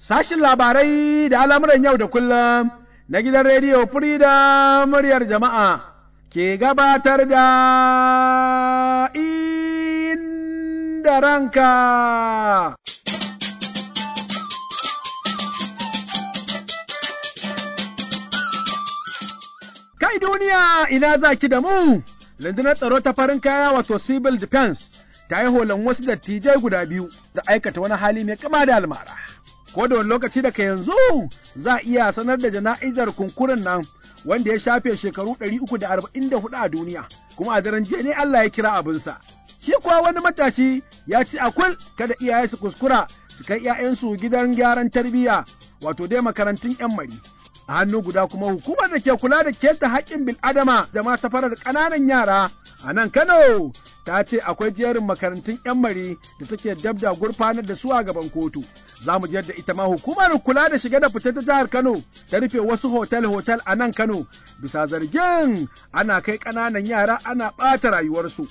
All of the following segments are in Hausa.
sashin labarai da al'amuran yau da kullum na gidan rediyo Freedom muryar jama'a ke gabatar da inda ranka. Kai duniya ina za ki da mu, rundunar tsaro ta farin kaya wato civil defense ta yi holan wasu dattijai guda biyu da aikata wani hali mai kama da almara. Ko da wani lokaci daga yanzu za a iya sanar da jana'izar kunkurin nan wanda ya shafe shekaru 344 a duniya, kuma a daren jiya ne Allah ya kira abinsa. Shi kuwa wani matashi ya ci akul kada iyaye su kuskura su kai 'ya'yansu gidan gyaran tarbiyya wato dai makarantun 'yan mari. a hannu guda kuma hukumar da ke kula da keta haƙƙin bil'adama da ma safarar ƙananan yara a nan Kano ta ce akwai jerin makarantun 'yan mari da take dab da gurfanar da su a gaban kotu. Za mu da ita ma hukumar kula da shige da fice ta jihar Kano ta rufe wasu hotel-hotel a nan Kano bisa zargin ana kai ƙananan yara ana ɓata rayuwarsu.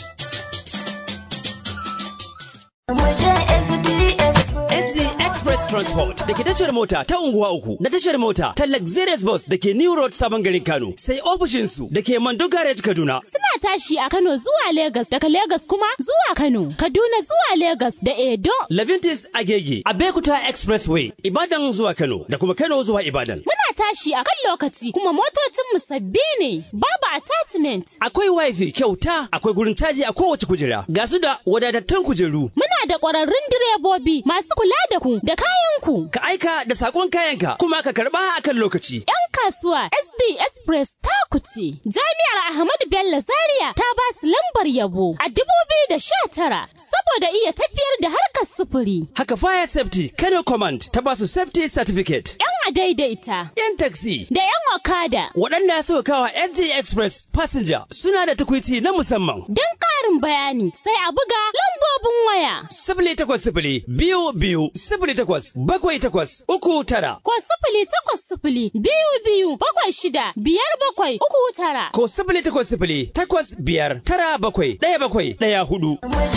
SG Express Transport da ke tashar mota ta unguwa uku da tashar mota ta Luxurious Bus da ke New Road Sabon Garin Kano sai ofishinsu da ke Mando Garage Kaduna. Suna tashi a Kano zuwa Legas daga Legas kuma zuwa Kano, Kaduna zuwa Legas da Edo. Levintis Agege, Abekuta Expressway, Ibadan zuwa Kano da kuma Kano zuwa Ibadan. Muna tashi a kan lokaci kuma motocinmu sabbi ne, babu attachment. Akwai wifi kyauta, akwai gurin caji a kowace kujera, ga su da wadatattun kujeru. Muna da ƙwararrun direbobi masu kula da ku da kayanku. Ka aika da sakon kayanka kuma ka karba a kan lokaci. 'Yan kasuwa SD Express ta kuce. Jami'ar Ahmadu Bello Zaria ta ba su lambar yabo a dubu biyu da sha tara saboda iya tafiyar da harkar sufuri. Haka Fire Safety Kano Command ta ba su Safety Certificate. 'Yan a daidaita. 'Yan taxi. Da 'yan okada. Waɗanda suka kawa SD Express Passenger suna da tukwici na musamman. Don ƙarin bayani sai a buga lambobin waya. Sifili takwas sifili biyu biyu sifili takwas bakwai takwas uku tara. Ko sifili takwas sifili biyu biyu bakwai shida biyar bakwai uku tara. Ko sifili takwas sifili takwas biyar tara bakwai ɗaya bakwai ɗaya hudu.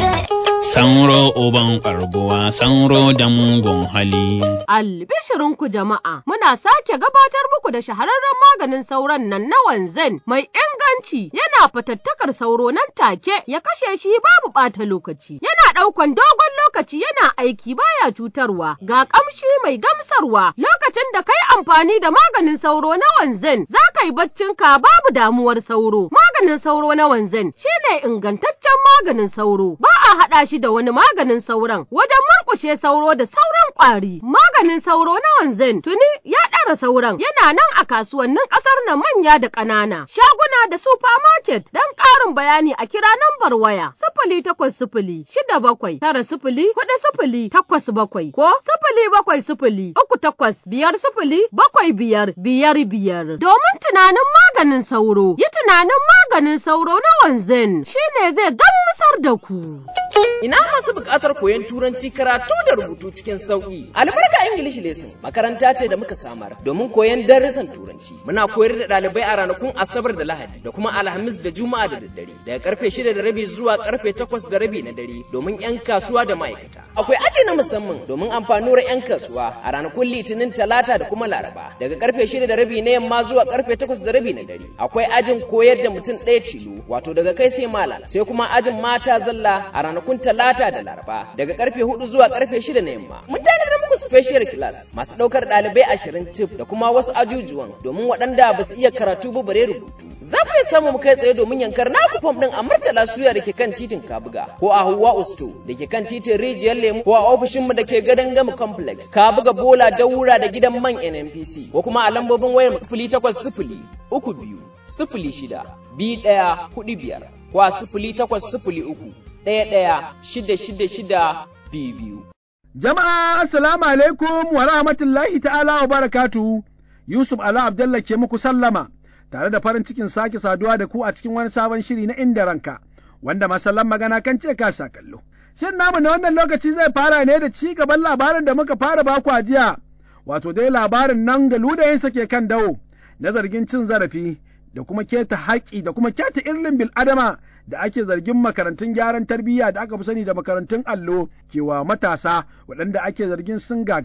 Sauro uban ƙarguwa, sauro da mugun hali. Albishirinku jama'a, muna sake gabatar muku da shahararren maganin sauron nan na wanzan mai inganci yana fatattakar sauro nan take ya kashe shi babu ɓata lokaci. Yana ɗaukan dogon lokaci yana aiki baya cutarwa ga ƙamshi mai gamsarwa lokacin da kai amfani da maganin sauro na wanzan za ka yi baccinka babu damuwar sauro. Maganin sauro na wanzan shine ingantaccen maganin sauro ba a haɗa shi da wani maganin sauron wajen murƙushe sauro da sauran ƙwari. Maganin sauro na wanzan tuni ya ɗara sauran yana nan a kasuwannin ƙasar na manya da ƙanana shaguna da supermarket don ƙarin bayani a kira nambar waya sifili takwas sifili shida bakwai tara sifili hudu sifili takwas bakwai ko sifili bakwai sifili uku takwas biyar sifili bakwai biyar biyar biyar domin tunanin maganin sauro yi tunanin maganin sauro na wanzan shine zai gamsar da ku. Ina masu buƙatar koyon turanci karatu da rubutu cikin sauƙi. Albarka English Lesson makaranta ce da muka samar domin koyon darussan turanci. Muna koyar da ɗalibai a ranakun Asabar da Lahadi da kuma Alhamis da Juma'a da daddare daga karfe shida da rabi zuwa karfe takwas da rabi na dare domin 'yan kasuwa da ma'aikata. Akwai aji na musamman domin amfanuwar 'yan kasuwa a ranakun Litinin Talata da kuma Laraba daga karfe shida da rabi na yamma zuwa karfe takwas da rabi na dare. Akwai ajin koyar da mutum ɗaya tilo wato daga kai sai malam sai kuma ajin mata zalla a ranakun Talata da Laraba daga karfe hudu zuwa karfe shida na yamma. Mun tanadar muku special class masu ɗaukar ɗalibai ashirin cif da kuma wasu ajujuwan domin waɗanda ba su iya karatu ba bare rubutu. Za ku iya samu mu kai tsaye domin yankar naku fom ɗin a Murtala Suya da ke kan titin Kabuga ko a Hauwa Usto da ke kan titin Rijiyar Lemu ko a ofishinmu da ke gadon Gama Complex Kabuga Bola Daura da gidan man NNPC ko kuma a lambobin wayar sifili takwas sifili uku biyu sifili shida biyu ɗaya hudu biyar ko a sifili takwas sifili uku ɗaya ɗaya shida shida shida biyu biyu. Jama'a assalamu alaikum wa rahmatullahi ta'ala wa barakatu Yusuf Ala Abdallah ke muku sallama tare da farin cikin sake saduwa da ku a cikin wani sabon shiri na inda ranka wanda masallan magana kan ce ka sha kallo. Shin namu na wannan lokaci zai fara ne da ci gaban labarin da muka fara baku a jiya wato dai labarin nan da ludayinsa ke kan dawo na zargin cin zarafi da kuma keta haƙƙi da kuma keta irlin bil'adama da ake zargin makarantun gyaran tarbiyya da aka fi sani da makarantun allo kewa matasa waɗanda ake zargin sun gagara.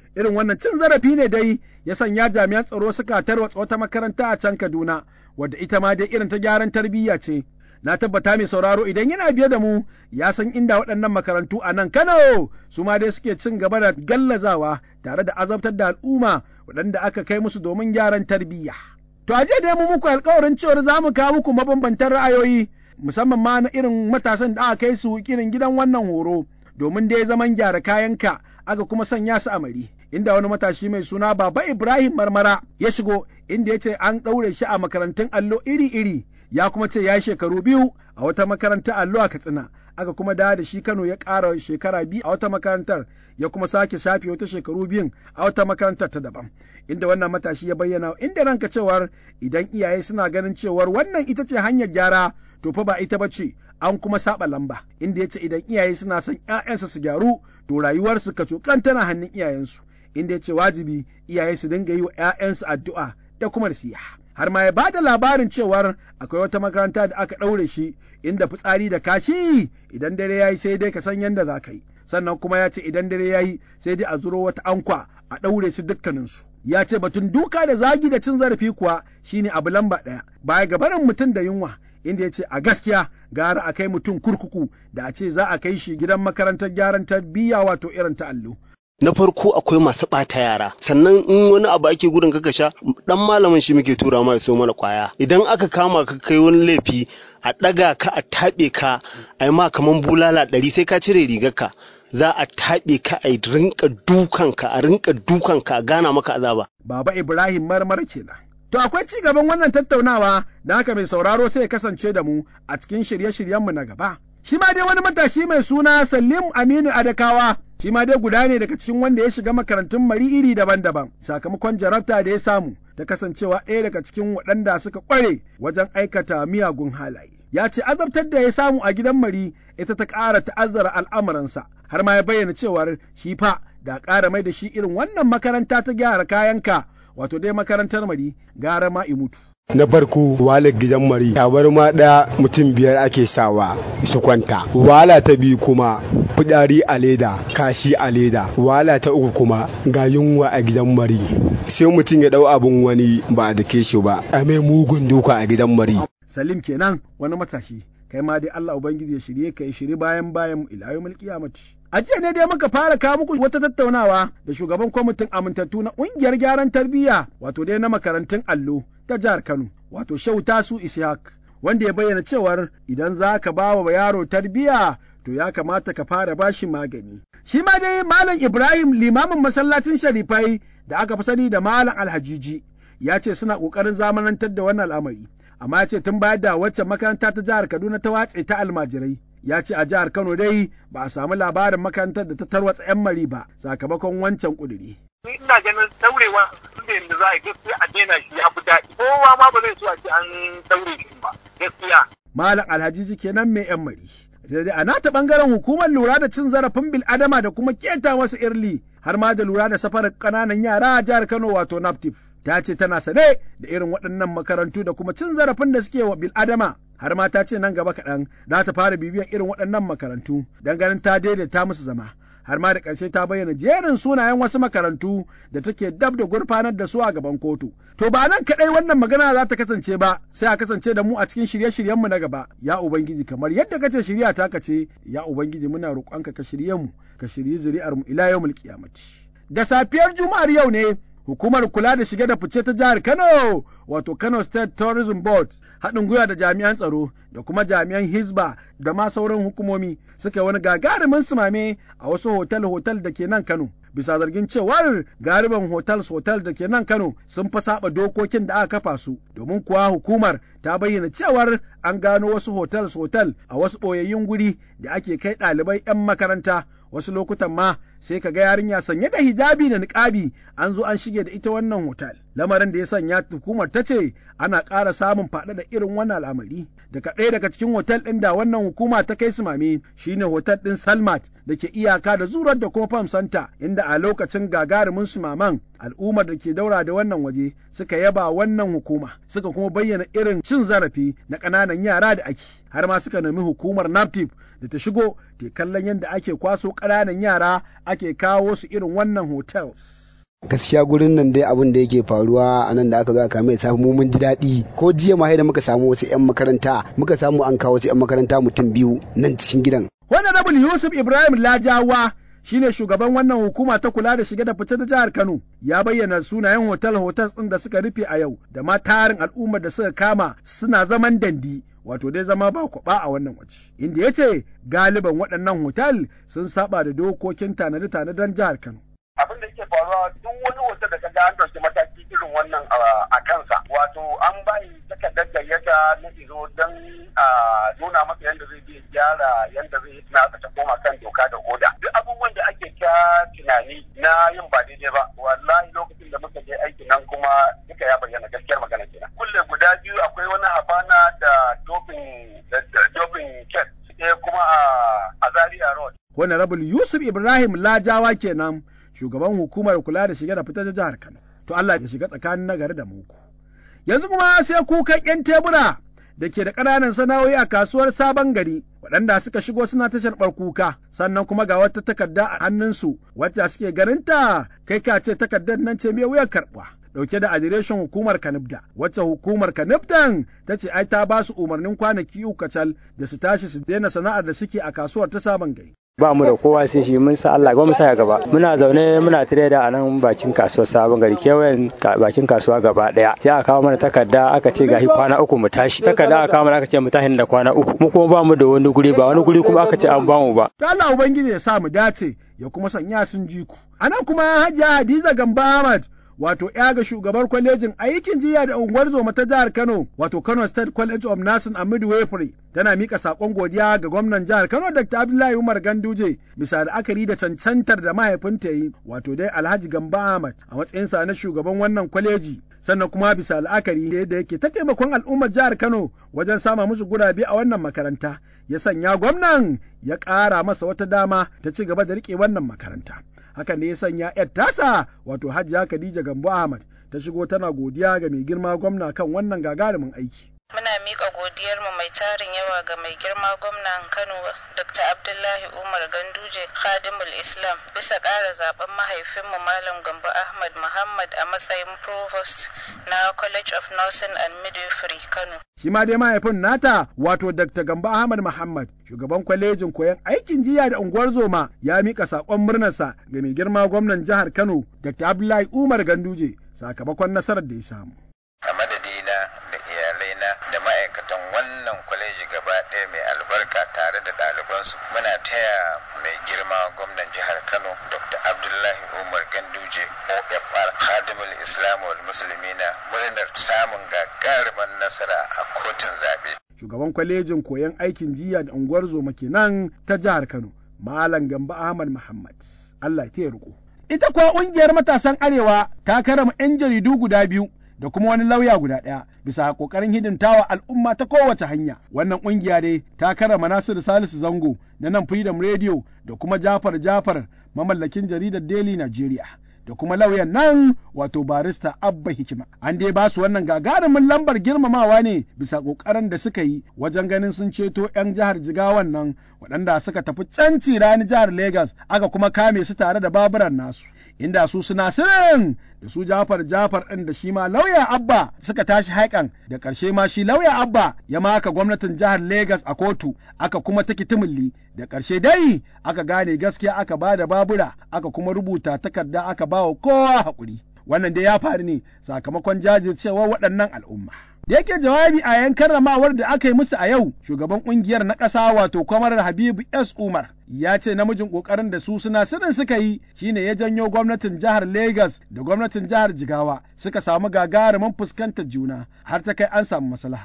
Irin wannan cin zarafi ne dai ya sanya jami'an tsaro suka tarwatsa wata makaranta a can Kaduna, wadda ita ma dai irin ta gyaran tarbiyya ce. Na tabbata mai sauraro idan yana biye da mu ya san inda waɗannan makarantu a nan Kano su ma dai suke cin gaba da gallazawa tare da azabtar da al'umma waɗanda aka kai musu domin gyaran tarbiyya. To a dai mu muku alkawarin cewar za mu kawo muku mabambantan ra'ayoyi musamman ma na irin matasan da aka kai su irin gidan wannan horo domin dai zaman gyara kayanka aka kuma sanya su amari. Inda wani matashi mai suna Baba Ibrahim Marmara ya shigo inda ya ce an ɗaure shi a makarantun allo iri-iri ya kuma ce ya yi shekaru biyu a wata makarantar allo a Katsina aka kuma dawo da shi Kano ya ƙara shekara biyu a wata makarantar ya kuma sake shafe wata shekaru biyun a wata makarantar ta daban inda wannan matashi ya bayyana inda ranka cewar idan iyaye suna ganin cewar wannan ita ce hanyar gyara to fa ba ita ba ce an kuma saba lamba inda ya ce idan iyaye suna son ‘ya'yansu su gyaru to rayuwarsu ka cokan tana hannun iyayensu inda ya ce wajibi iyaye su dinga yi wa ‘ya'yansu addu'a da kuma nasiha. har ma ya ba da labarin cewar akwai wata makaranta da aka ɗaure shi inda fitsari da kashi idan dare ya yi sai dai ka san yadda za ka yi sannan kuma ya ce idan dare ya yi sai dai a zuro wata ankwa a ɗaure su dukkaninsu ya ce batun duka da zagi da cin zarafi kuwa shine abu lamba ɗaya baya ga barin mutum da yunwa inda ya ce a gaskiya gara a kai mutum kurkuku da a ce za a kai shi gidan makarantar gyaran tarbiyya wato irin ta allo na farko akwai masu ɓata yara sannan in wani abu ake gudun kaka sha dan malamin shi muke tura ma ya so mana kwaya idan aka kama ka kai wani laifi a ɗaga ka a taɓe ka a yi ma kaman bulala ɗari sai ka cire rigarka za a taɓe ka a rinka dukanka a rinka dukanka a gana maka azaba. Baba Ibrahim marmar kenan. To akwai ci gaban wannan tattaunawa da haka mai sauraro sai ya kasance da mu a cikin shirye-shiryenmu na gaba. Shi ma dai wani matashi mai suna Salim Aminu Adakawa shi ma dai guda ne daga cikin wanda ya shiga makarantun mari iri daban-daban sakamakon jarabta da ya samu ta kasancewa ɗaya daga cikin waɗanda suka ƙware wajen aikata miyagun halaye. Ya ce azabtar da ya samu a gidan mari ita ta ƙara ta'azzara al'amuransa har ma ya bayyana cewar shi fa da ƙara mai da shi irin wannan makaranta ta gyara kayanka wato dai makarantar mari gara ma mutu. na farko walar gidan mari tabarma ɗaya mutum biyar ake sawa su kwanta wala ta biyu kuma fidari a leda kashi a leda wala ta uku kuma ga yunwa a gidan mari sai mutum ya ɗau abin wani ba a dake shi ba a mai mugun duka a gidan mari salim kenan wani matashi kai ma dai Allah ubangiji ya shirye ka ya shiri bayan bayan ilayu mulki mati A jiya ne dai muka fara kawo muku wata tattaunawa da shugaban kwamitin amintattu na ƙungiyar gyaran tarbiyya wato dai na makarantun allo ta jihar Kano wato Shehu Tasu Ishaq wanda ya bayyana cewar idan za ka ba wa yaro tarbiyya to ya kamata ka fara bashi magani. Shi ma dai Malam Ibrahim limamin masallacin Sharifai da aka fi sani da Malam Alhajiji ya ce suna ƙoƙarin zamanantar da wannan al'amari amma ya ce tun bayar da wacce makaranta ta jihar Kaduna ta watse ta almajirai ya ce a jihar Kano dai ba a samu labarin makarantar da ta tarwatsa 'yan mari ba sakamakon wancan ƙuduri. Ni ina ganin daurewa inda yadda za a yi gaskiya a daina shi ya fi daɗi. Kowa ma ba zai so a ce an daure shi ba gaskiya. Malam Alhajiji kenan mai 'yan mari. Daidai a nata ɓangaren hukumar lura da cin zarafin bil'adama da kuma keta wasu irli har ma da lura da safarar ƙananan yara a jihar Kano wato NAPTIF. Ta ce tana sane da irin waɗannan makarantu da kuma cin zarafin da suke wa bil'adama har ma ta ce nan gaba kaɗan za ta fara bibiyan irin waɗannan makarantu don ganin ta daidaita musu zama. Har ma da ƙarshe ta bayyana jerin sunayen wasu makarantu da take dab da gurfanar da su a gaban kotu. To ba nan kaɗai wannan magana za ta kasance ba sai a kasance da mu a cikin shirye-shiryenmu na gaba. Ya Ubangiji kamar yadda kace shirya ta kace ya Ubangiji muna roƙonka ka shirye mu ka shirye zuri'ar mu ila yawmul qiyamati. Da safiyar Juma'ar yau ne hukumar kula da shige da fice ta jihar Kano wato Kano State Tourism Board haɗin gwiwa da jami'an tsaro da kuma jami'an Hizba da ma sauran hukumomi suka wani gagarumin sumame a wasu hotel-hotel da ke nan Kano. Bisa zargin cewar gariban hotels hotel da ke nan Kano sun fa saba dokokin da aka kafa su domin kuwa hukumar ta bayyana cewar an gano wasu hotels hotel a wasu ɓoyayyun guri da ake kai ɗalibai 'yan makaranta wasu lokutan ma sai ka ga yarinya sanye da hijabi da niƙabi an zo an shige da ita wannan hotel. lamarin da ya sanya hukumar ta ce ana ƙara samun faɗaɗa irin wannan al'amari daga ɗaya daga cikin hotel ɗin da wannan hukuma ta kai su mame shine hotel ɗin salmat da ke iyaka da zurar da kuma farm center inda a lokacin gagarumin su maman al'ummar da ke daura da wannan waje suka yaba wannan hukuma suka kuma bayyana irin cin zarafi na ƙananan yara da ake har ma suka nemi hukumar naptip da ta shigo ta kallon yadda ake kwaso ƙananan yara ake kawo su irin wannan hotels. gaskiya gurin nan dai abin da yake faruwa a nan da aka zo aka mai samu mu mun ji daɗi ko jiya ma da muka samu wasu 'yan makaranta muka samu an kawo wasu 'yan makaranta mutum biyu nan cikin gidan. Honorable Yusuf Ibrahim Lajawa shine shugaban wannan hukuma ta kula da shige da fice da jihar Kano ya bayyana sunayen hotel hotels ɗin da suka rufe a yau da ma tarin al'ummar da suka kama suna zaman dandi wato dai zama ba kwaba a wannan waje inda ya ce galiban waɗannan hotel sun saba da dokokin tanade-tanaden jihar Kano. abin da yake faruwa duk wani wata da kaga an ɗauki mataki irin wannan a kansa wato an bayi takardar gayyata na izo don a nuna masa yadda zai je gyara yadda zai yi na ta koma kan doka da oda duk abubuwan da ake ta tunani na yin ba daidai ba wallahi lokacin da muka je aiki nan kuma duka ya bayyana gaskiyar magana kenan kulle guda biyu akwai wani habana da doping doping ket kuma a Zaria road Honorable Yusuf Ibrahim Lajawa kenan shugaban hukumar kula da shige da fitar da jihar Kano. To Allah ya shiga tsakanin nagari da muku. Yanzu kuma sai kukan 'yan tebura da ke da ƙananan sana'o'i a kasuwar sabon gari waɗanda suka shigo suna tashar kuka sannan kuma ga wata takarda a hannunsu wacce suke garinta kai ka ce takardar nan ce mai wuyar karɓa. Dauke da adireshin hukumar Kanibda, wacce hukumar Kanibdan ta ce ai ta ba su umarnin kwanaki uku kacal da su tashi su daina sana'ar da suke a kasuwar ta sabon gari. ba mu da kowa sai shi mun sa Allah ga mu sa gaba muna zaune muna tire da anan bakin kasuwar sabon gari kewayen bakin kasuwa gaba daya sai aka kawo mana takarda aka ce gashi kwana uku mu tashi takarda aka kawo mana aka ce mu tashi da kwana uku mu kuma ba mu da wani guri ba wani guri kuma aka ce an ba mu ba to Allah ubangiji ya sa mu dace ya kuma sanya sun ji ku anan kuma Hajiya Hadiza Gamba Ahmad wato ya ga shugabar kwalejin aikin jiya da unguwar zoma ta jihar Kano wato Kano State College of Nursing and Midwifery tana mika sakon godiya ga gwamnan jihar Kano Dr. Abdullahi Umar Ganduje bisa da akari da cancantar da mahaifinta yi wato dai Alhaji Gamba Ahmad a matsayinsa na shugaban wannan kwaleji sannan kuma bisa la'akari da yadda yake ta taimakon al'ummar jihar Kano wajen sama musu gurabe a wannan makaranta ya sanya gwamnan ya ƙara masa wata dama ta ci gaba da riƙe wannan makaranta. hakan ne ya sanya ‘yar tasa wato hajiya Khadija Gambo Ahmad ta shigo tana godiya ga mai girma gwamna kan wannan gagarumin aiki. Muna miƙa godiyarmu mai tarin yawa ga mai girma gwamnan Kano Dr. Abdullahi Umar Ganduje Khadimul Islam bisa ƙara zaben mahaifinmu Malam Gambo Ahmad Muhammad a matsayin Provost na College of Nursing and Midwifery Kano. Shi ma dai mahaifin nata wato Dr. Gambo Ahmad Muhammad shugaban kwalejin koyon aikin jiya da unguwar zoma ya mika saƙon murnarsa ga mai girma gwamnan jihar Kano Dr. Abdullahi Umar Ganduje sakamakon nasarar da ya samu. A madadina da iyalaina da ma'aikatan wannan kwaleji gaba ɗaya mai albarka tare da ɗalibansu muna taya mai girma gwamnan jihar Kano Dr. Abdullahi Umar Ganduje OFR Khadimul Islam wal Muslimina murnar samun gagarumin nasara a kotun zaɓe. Shugaban kwalejin koyon aikin jiya da unguwar zoma kenan ta jihar Kano Malam Gamba Ahmad Muhammad. Allah ya riko. Ita kuwa ƙungiyar matasan Arewa ta karama 'yan jaridu guda biyu da kuma wani lauya guda ɗaya bisa ƙoƙarin hidimtawa al'umma ta kowace hanya. Wannan ƙungiya dai ta karama Nasiru Salisu Zango na nan Freedom Radio da kuma Jafar Jafar mamallakin jaridar Daily Nigeria. da kuma lauyan nan wato barista Abba Hikima. An dai ba su wannan gagarumin lambar girmamawa ne bisa ƙoƙarin da suka yi wajen ganin sun ceto 'yan jihar Jigawan nan waɗanda suka tafi canci rani jihar Legas aka kuma kame su tare da baburan nasu. Inda su suna sirin da su Jafar Jafar ɗin da shi ma lauya Abba suka tashi haikan da ƙarshe ma shi lauya Abba ya maka gwamnatin jihar Legas a kotu aka kuma take timilli da ƙarshe dai aka gane gaskiya aka ba da babura aka kuma rubuta takarda aka ba wa kowa haƙuri. Wannan dai ya faru ne sakamakon jajircewar waɗannan al'umma. Da yake jawabi a yan karramawar da aka yi musu a yau, shugaban ƙungiyar na ƙasa wato kwamarar Habibu S. Umar ya ce namijin ƙoƙarin da su suna sirrin suka yi shine ya janyo gwamnatin jihar Legas da gwamnatin jihar Jigawa suka samu gagarumin fuskantar juna har ta kai an samu maslaha.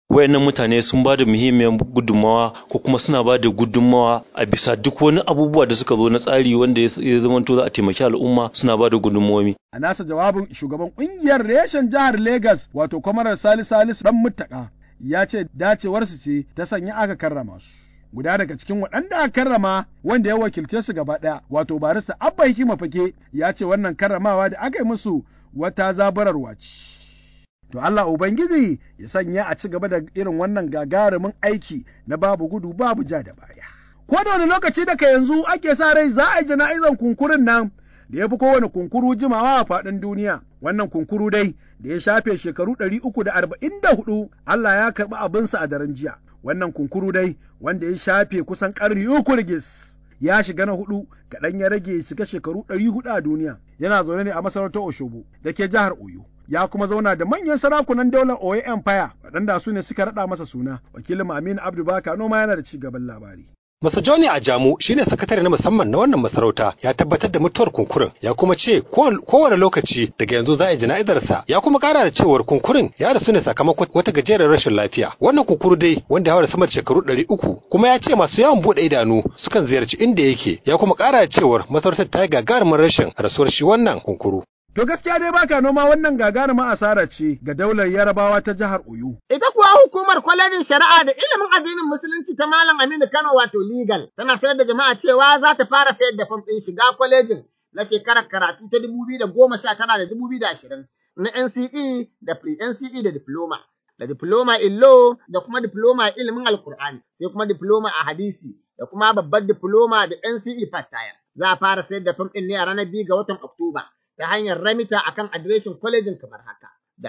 wayannan mutane sun ba da muhimmiyar gudunmawa ko kuma suna ba da gudunmawa a bisa duk wani abubuwa da suka zo na tsari wanda ya zamanto za a taimaki al'umma suna ba da gudunmawomi. A nasa jawabin shugaban ƙungiyar reshen jihar Legas wato kwamarar Salisu Salisu dan muttaka ya ce dacewarsu ce ta sanya aka karrama su. Guda daga cikin waɗanda aka karrama wanda ya wakilce su gaba ɗaya wato barista Abba Hikima Fake ya ce wannan karramawa da aka yi musu wata zabararwa ce. To Allah Ubangiji ya sanya a ci gaba da irin wannan gagarumin aiki na babu gudu babu ja da baya. Ko da wani lokaci daga yanzu ake sa rai za a yi jana'izan kunkurin nan da ya fi kowane kunkuru jimawa a faɗin duniya. Wannan kunkuru dai da ya shafe shekaru ɗari uku da arba'in da hudu Allah ya karɓi abinsa a daren jiya. Wannan kunkuru dai wanda ya shafe kusan ƙarni uku rigis. Ya shiga na hudu kaɗan ya rage shiga shekaru ɗari hudu a duniya. Yana zaune ne a masarautar Oshobo da ke jihar Oyo. ya kuma zauna da manyan sarakunan daular Oyo Empire waɗanda su ne suka raɗa masa suna. Wakilin Aminu Abdu Baka noma yana da ci gaban labari. Masa Johnny Ajamu shine sakatare na musamman na wannan masarauta ya tabbatar da mutuwar kunkurin ya kuma ce kowane lokaci daga yanzu za a yi jana'izarsa ya kuma kara da cewar kunkurin ya rasu ne sakamakon wata gajerar rashin lafiya wannan kunkuru dai wanda ya haura sama da shekaru ɗari uku kuma ya ce masu yawan buɗe idanu sukan ziyarci inda yake ya kuma kara da cewar masarautar ta yi gagarumin rashin rasuwar shi wannan kunkuru. To gaskiya dai baka noma wannan gagaruma asara ce ga daular Yarabawa ta jihar Oyo. Ita kuwa hukumar kwalejin shari'a da ilimin addinin musulunci ta Malam Aminu Kano wato legal tana sanar da jama'a cewa za ta fara sayar da fam ɗin shiga kwalejin na shekarar karatu ta dubu biyu da goma sha tara da dubu biyu da ashirin na NCE da pre-NCE da diploma. Da diploma in law da kuma diploma a ilimin alkur'ani sai kuma diploma a hadisi da kuma babbar diploma da NCE part Za a fara sayar da fam ɗin ne a ranar biyu ga watan Oktoba. ta hanyar ramita akan adireshin kwalejin kamar haka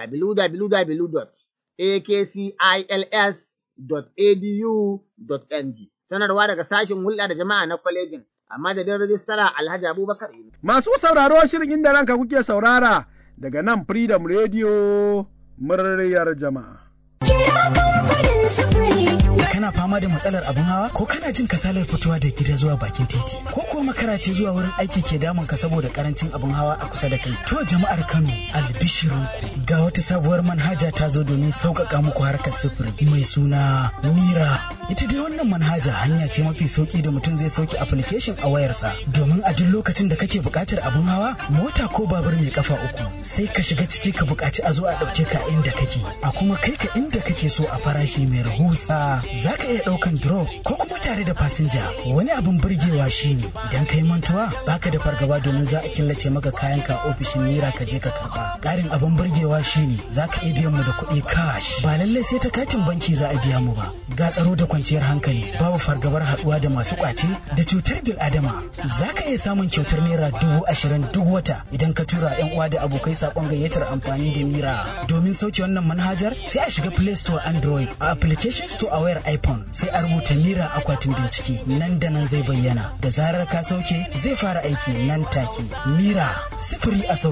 www.akcils.edu.ng sanarwa daga sashen hulɗa da jama'a na kwalejin a madadin rajistara Alhaji Abubakar Masu sauraro shirin inda ranka kuke saurara daga nan Freedom Radio muryar jama'a. Kana fama da matsalar abin hawa ko kana jin kasalar fitowa da gida zuwa bakin titi ko kuwa makara ce zuwa wurin aiki ke damun ka saboda karancin abin hawa a kusa da kai. To jama'ar Kano albishirinku ga wata sabuwar manhaja ta zo domin sauƙaƙa muku harkar sufuri mai suna Mira. Ita dai wannan manhaja hanya ce mafi sauki da mutum zai sauke application a wayarsa domin a duk lokacin da kake buƙatar abin hawa mota ko babur mai kafa uku sai ka shiga ciki ka buƙaci a zo a ɗauke ka inda kake a kuma kai ka inda kake so a farashi mai rahusa za ka iya ɗaukan drop ko kuma tare da fasinja wani abin burgewa shine idan ka yi mantuwa baka da fargaba domin za a killace maka kayan ka ofishin mira ka je ka karba ƙarin abin burgewa shine za ka iya biyan mu da kuɗi cash ba lallai sai ta katin banki za a biya mu ba ga tsaro da kwanciyar hankali babu fargabar haɗuwa da masu ƙwace da cutar bil adama za ka iya samun kyautar naira dubu ashirin duk wata idan ka tura yan uwa da abokai saƙon gayyatar amfani da mira domin sauke wannan manhajar sai a shiga play store android a application store a wayar iphone sai a rubuta mira akwatin bincike nan da nan zai bayyana da zarar ka sauke zai fara aiki nan take mira sifiri a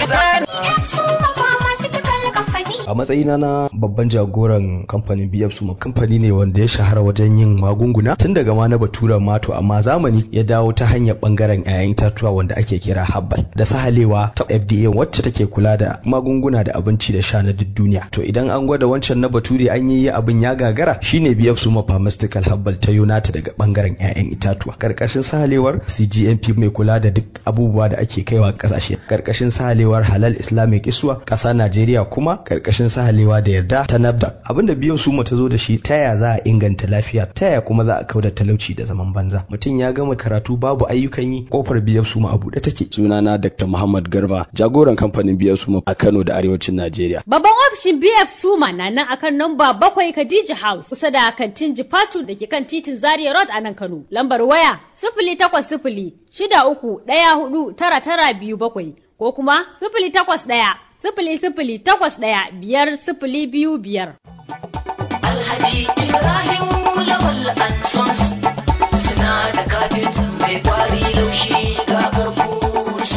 sauƙaƙe a matsayina na babban jagoran kamfanin BF Suma kamfani ne wanda ya shahara wajen yin magunguna tun daga ma na baturan mato amma zamani ya dawo ta hanyar bangaren 'ya'yan itatuwa wanda ake kira habbal da sahalewa ta FDA wacce take kula da magunguna da abinci da sha na duk duniya to idan an gwada wancan na bature an yi abin ya gagara shine BF Suma Pharmaceutical Habbal ta yunata daga bangaren 'ya'yan itatuwa karkashin sahalewar CGMP mai kula da duk abubuwa da ake kaiwa kasashe karkashin sahalewar Halal Islamic Iswa ƙasa Najeriya kuma karkashin sahalewa da yarda ta NAFDAC abinda biyan su ta zo da shi ta ya za a inganta lafiya ta ya kuma za a kauda talauci da zaman banza mutum ya gama karatu babu ayyukan yi kofar biyan su a buɗe take sunana Dr. Muhammad Garba jagoran kamfanin biyan su a Kano da arewacin Najeriya babban ofishin BF Suma na nan akan namba bakwai Khadija House kusa da kantin Jifatu da ke kan titin Zaria Road a nan Kano lambar waya sifili takwas sifili shida uku ɗaya hudu tara tara biyu bakwai ko kuma sifili takwas ɗaya sifili sifili takwas ɗaya biyar sifili biyu biyar. Alhaji Ibrahim Lawal Ansons suna da kafet mai kwari laushi ga garko sosai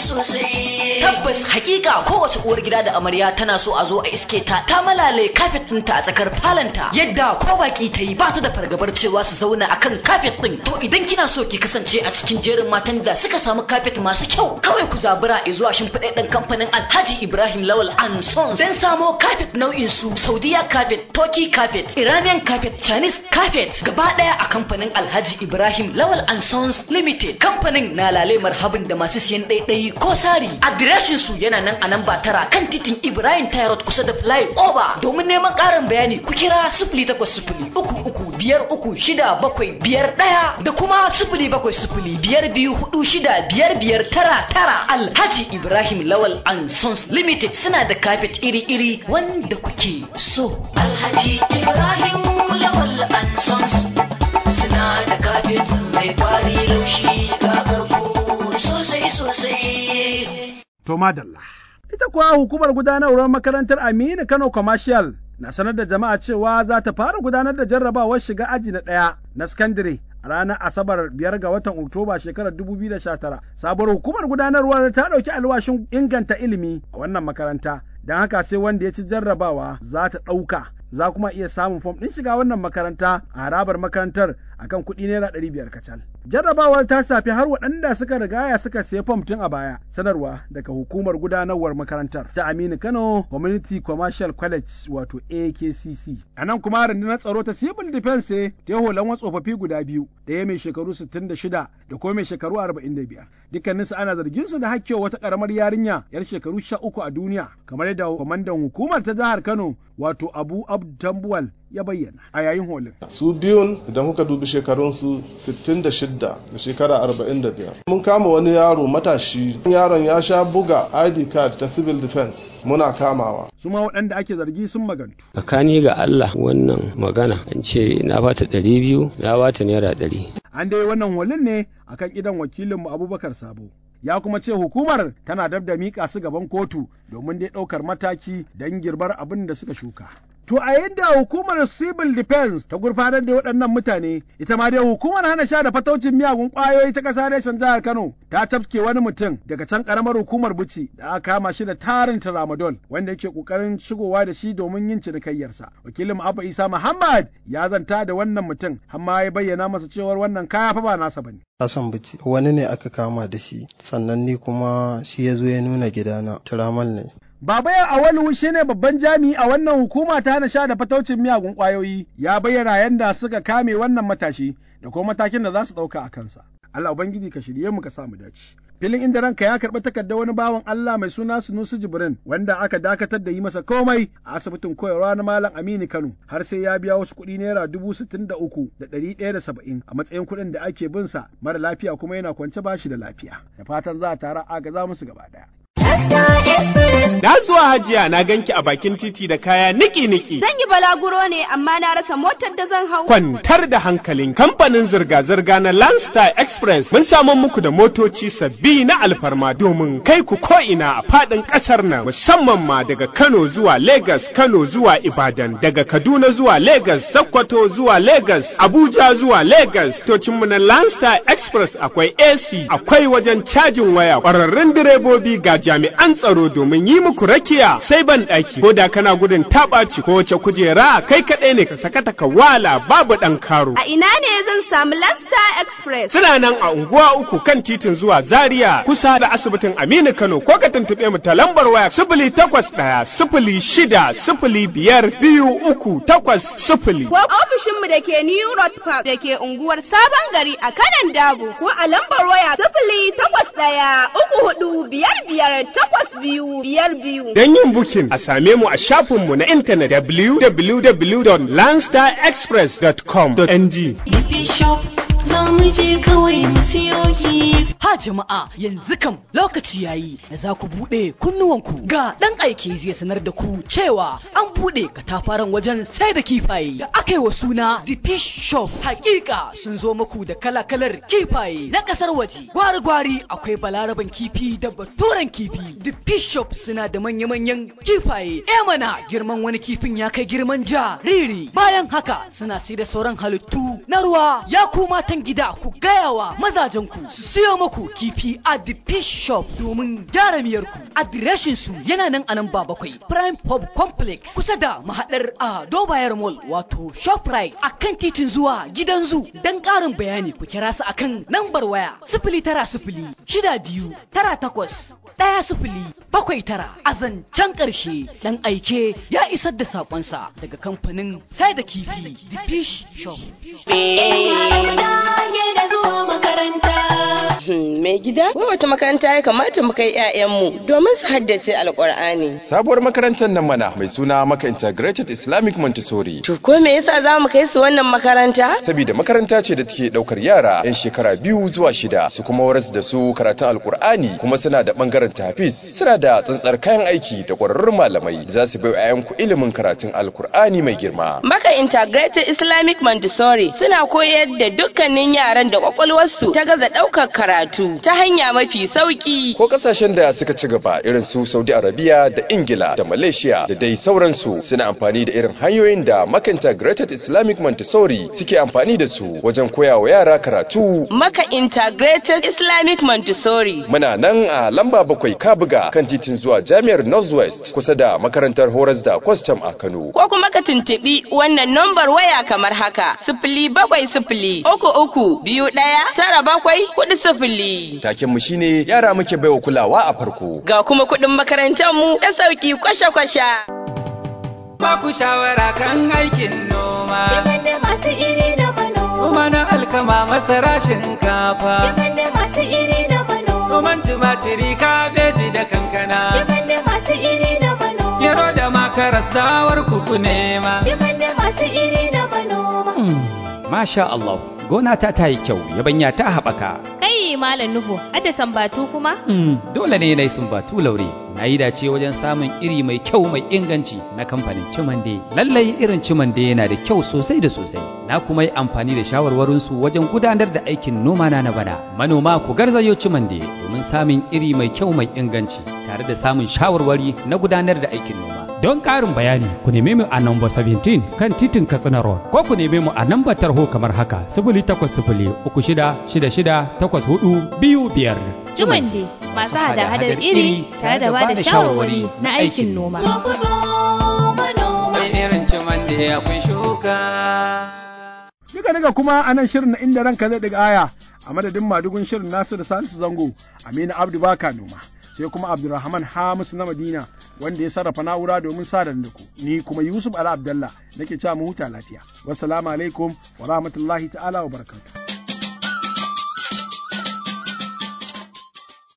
sosai. Tabbas hakika kowace uwar gida da amarya tana so a zo a iske ta ta malale kafet ɗinta a tsakar falanta yadda ko baki ta yi ba ta da fargabar cewa su zauna akan kafet ɗin. To idan kina so ki kasance a cikin jerin matan da suka samu kafet masu kyau kawai ku zabura zuwa shimfiɗaɗɗen kamfanin Alhaji Ibrahim Lawal and Sons don samo kafet nau'in su Saudiya kafet, Turkey kafet, Iranian kafet, Chinese kafet gaba ɗaya a kamfanin Alhaji Ibrahim Lawal and Sons Limited. Kamfanin na lale marhabin da masu siyan ɗaiɗayi ko sari. Adireshin su yana nan a nan ba tara kan titin Ibrahim Tyrod kusa da Fly Over. Domin neman ƙarin bayani ku kira sifili takwas sifili uku uku biyar uku shida bakwai biyar ɗaya da kuma sifili bakwai sifili biyar biyu hudu shida biyar biyar tara tara Alhaji Ibrahim Lawal and Sons Limited suna da kafet iri-iri wanda kuke so. Alhaji Ibrahim Lawal and Sons suna da kafet mai kwari laushi ga karko sosai sosai. To madalla. Ita kuwa hukumar gudanarwar makarantar Aminu Kano Commercial na sanar da jama'a cewa za ta fara gudanar da jarrabawar shiga aji na ɗaya na sakandare a ranar Asabar biyar ga watan Oktoba shekarar 2019. Sabuwar hukumar gudanarwar ta ɗauki alwashin inganta ilimi a wannan makaranta. Don haka sai wanda ya ci jarrabawa za ta ɗauka. Za kuma iya samun fom ɗin shiga wannan makaranta a harabar makarantar akan kuɗi naira ɗari biyar kacal. Jarrabawar ta shafi har waɗanda suka rigaya suka siya fom tun a baya. Sanarwa daga hukumar gudanarwar makarantar ta Aminu Kano Community Commercial College wato AKCC. A nan kuma rundunar tsaro ta Civil Defense ta yi holan tsofaffi guda biyu, ɗaya mai shekaru 66 da kuma mai shekaru 45. Dukkaninsu ana zargin su da hakkewa wata ƙaramar yarinya yar shekaru 13 a duniya, kamar yadda kwamandan hukumar ta jihar Kano wato Abu Abdu Tambuwal ya bayyana a yayin holin. Su biyun idan kuka dubi shekarunsu 66 da shekara 45. Mun kama wani yaro matashi, yaron ya sha buga ID card ta civil defense muna kamawa. Su ma waɗanda ake zargi sun magantu. Tsakani ga Allah wannan magana an ce na bata ɗari biyu na bata naira ɗari. An dai wannan holin ne akan idan wakilinmu Abubakar Sabo. ya kuma ce hukumar tana dab da miƙa su gaban kotu domin dai ɗaukar mataki don girbar abin da suka shuka. To a yadda hukumar Civil Defense ta gurfanar da waɗannan mutane, ita ma dai hukumar hana sha da fataucin miyagun ƙwayoyi ta ƙasa reshen jihar Kano ta tafke wani mutum daga can ƙaramar hukumar Buci da aka kama shi da tarin tramadol wanda yake ƙoƙarin shigowa da shi domin yin cinikayyarsa. Wakilin Abba Isa Muhammad ya zanta da wannan mutum, amma ya bayyana masa cewar wannan kaya fa ba nasa bane. Hassan Buci wani ne aka kama da shi sannan ni kuma shi ya zo ya nuna gidana tiramal ne. Baba ya Awalu shi ne babban jami'i a wannan hukuma ta hana sha da fataucin miyagun ƙwayoyi ya bayyana yadda suka kame wannan matashi da kuma matakin da za su ɗauka a kansa. Allah Ubangiji ka shirye mu ka samu dace. Filin inda ranka ya karɓi takardar wani bawan Allah mai suna Sunusi Jibrin wanda aka dakatar da yi masa komai a asibitin koyarwa na Malam Aminu Kano har sai ya biya wasu kuɗi naira dubu sittin da uku da ɗari ɗaya da saba'in a matsayin kuɗin da ake bin sa mara lafiya kuma yana kwance bashi da lafiya. Da fatan za a tara agaza musu gaba ɗaya. Na zuwa hajiya na ganki a bakin titi da kaya niki-niki. Zan yi balaguro ne amma na rasa motar da zan hau. Kwantar da hankalin kamfanin zirga-zirga na Landstar Express mun samu muku da motoci sabbi na alfarma domin kai ku ko'ina a faɗin ƙasar nan musamman ma daga Kano zuwa Legas, Kano zuwa Ibadan, daga Kaduna zuwa Legas, Sokoto zuwa Legas, Abuja zuwa Legas. Tocinmu na Landstar Express akwai AC, akwai wajen cajin waya, ƙwararrun direbobi ga jami'an tsaro domin yi muku rakiya sai ban ɗaki ko da kana gudun taɓaci ko wace kujera kai kaɗai ne ka sakata ka wala babu ɗan karo. A ina ne zan samu Lasta Express? Suna nan a unguwa uku kan titin zuwa Zaria kusa da asibitin Aminu Kano ko ka tuntuɓe mu ta lambar waya sifili takwas ɗaya sifili shida sifili biyar biyu uku takwas sifili. Ko ofishinmu da ke New Road Park da ke unguwar Sabon Gari a kanan Dabo ko a lambar waya sifili takwas ɗaya uku hudu biyar biyar takwas biyu biyar biyu. Don yin bukin a same mu a shafinmu na intanet www.landstarexpress.com.ng. Bishop za mu je kawai mu siyo kifi. Ha jama'a yanzu kam lokaci yayi da za ku buɗe kunnuwanku ga ɗan aiki zai sanar da ku cewa an buɗe katafaren wajen sai da kifaye da aka yi wa suna The Fish Shop. Hakika sun zo muku da kala-kalar kifaye na ƙasar waje. Gwari-gwari akwai balaraban kifi da baturen kifi. The Fish Shop suna da manya-manyan kifaye. E mana girman wani kifin ya kai girman jariri. Bayan haka suna sai da sauran halittu na ruwa ya kuma matan gida ku gaya wa mazajen ku su siyo muku kifi a the fish shop domin gyara miyar ku adireshin su yana nan a nan ba bakwai prime pub complex kusa da mahadar a dobayar mall wato shoprite a kan titin zuwa gidan zu dan karin bayani ku kira su akan nambar waya sifili tara sifili shida biyu tara takwas ɗaya sifili bakwai tara a zancen ƙarshe ɗan aike ya isar da saƙonsa daga kamfanin sai da kifi the fish shop. Mai gida, wace makaranta ya kamata mu kai 'ya'yanmu domin su haddace alƙur'ani. Sabuwar makarantar nan mana mai suna Maka Integrated Islamic Montessori. To ko me yasa za mu kai su wannan makaranta? Saboda makaranta ce da take ɗaukar yara 'yan shekara biyu zuwa shida su kuma waras da su karatun alƙur'ani kuma suna da ɓangaren tafis suna da tsantsar kayan aiki da ƙwararrun malamai da za su bai 'ya'yanku ilimin karatun alƙur'ani mai girma. Maka Integrated Islamic Montessori suna koyar da dukkanin yaran da kwakwalwarsu ta gaza ɗaukar karatu ta hanya mafi sauki. Ko kasashen da suka ci gaba irin su Saudi Arabia da Ingila da Malaysia da dai sauransu suna amfani da irin hanyoyin da Maka Integrated Islamic Montessori suke amfani da su wajen koya wa yara karatu. Maka Integrated Islamic Montessori. Muna nan a lamba bakwai Kabuga kan titin zuwa Jami'ar Northwest kusa da makarantar horas da kwastam a Kano. Ko kuma ka tuntuɓi wannan nambar waya kamar haka sifili bakwai sifili uku uku biyu ɗaya tara bakwai kuɗi sifili. Taken mu shine yara muke baiwa kulawa a farko. Ga kuma kuɗin makarantar mu da sauki kwasha-kwasha. Ba ku shawara kan aikin noma. Shigar da masu iri da manoma. Noma na alkama masara shinkafa. Shigar da masu iri da manoma. Noman tumatiri kabeji da kankana. Shigar da masu iri da manoma. Gero da makaras dawar kuku nema. Shigar da masu iri da manoma. Masha Allah, gona ta ta yi kyau, yabanya ta haɓaka. Kai Malam Nuhu, hadda sambatu kuma? Dole ne na yi sumbatu laure. Na yi dace wajen samun iri mai kyau mai inganci na kamfanin Cimande. Lallai irin Cimande yana da kyau sosai da sosai. Na kuma yi amfani da shawarwarinsu wajen gudanar da aikin noma na na bana. Manoma ku garzayo Cimande domin samun iri mai kyau mai inganci tare da samun shawarwari na gudanar da aikin noma. Don ƙarin bayani ku neme mu a namba 17 kan titin Katsina Road ko ku neme mu a namba tarho kamar haka sifili takwas sifili uku shida shida shida takwas hudu biyu biyar. Jumande masu hada-hadar iri tare da ba da shawarwari na aikin noma. Sai irin cimande akwai shuka. Duka daga kuma a nan shirin na inda ranka zai daga aya a madadin madugun shirin Nasiru Salisu Zango Aminu Abdu Baka Noma. sai kuma Abdulrahman Hamisu na Madina wanda ya sarrafa na'ura domin sadar da ku ni kuma Yusuf Ala Abdallah nake cewa mu huta lafiya wassalamu alaikum wa rahmatullahi ta'ala wa barakatuh